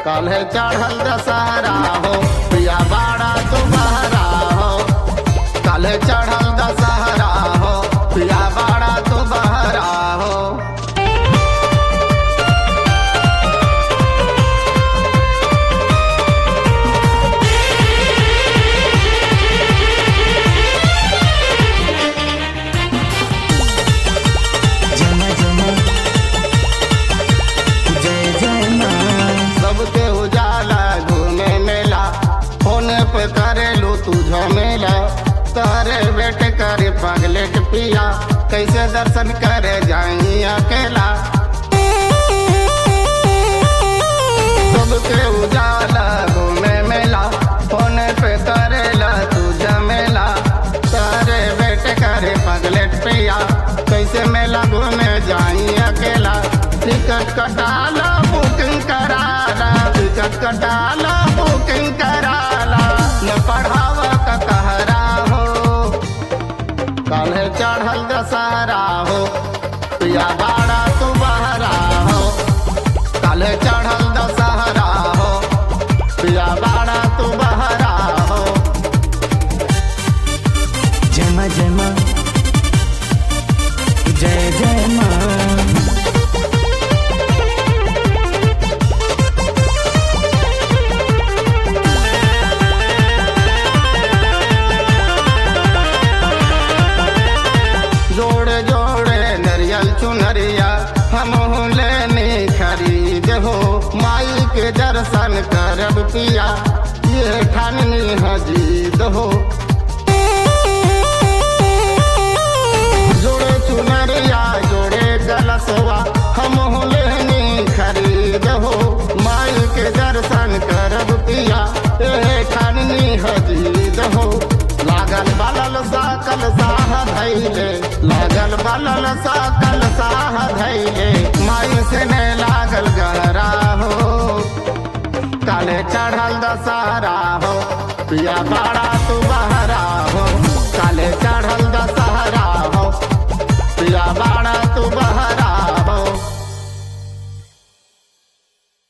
काल्हे चढ़ल दशहरा हो पिया बाड़ा तू बहरा हो काल्हे चढ़ल दशहरा हो पिया बाड़ा तू बहरा हो जमा जमा जय जय माँ सबके उजाला घूमे मेला फोन पे करेलू तू झमेला तारे बेटे करे पगलेट पिया कैसे दर्शन करे जाई अकेला सबके उजाला घूमे मेला फोन पे करेला तू झमेला तारे बेटे करे पगलेट पिया कैसे मेला घूमे जाई अकेला टिकट कटाला बुकिंग कराला टिकट कटाला बुकिंग कराला न पढ़ावा का कहरा हो काल्हे चढ़ल दशहरा हो पिया बाड़ा तू बहरा हो काल्हे चढ़ल दशहरा हो पिया बाड़ा तू बहरा हो जमा जमा जय जय माँ जोड़े जोड़े नरियल चुनरिया हम लेने खरीद हो माई के दर्शन करब पिया ये ठाननी हजीद हो जोड़े चुनरिया जोड़े गलसवा हम लेने खरीद हो माई के दर्शन करब पिया ये ठाननी हजीद हो लागल बलल साकल साह धैले लागल बलल साकल साह धैले माई से ने लागल गहरा हो काले चढ़ल दशहरा हो पिया बाड़ा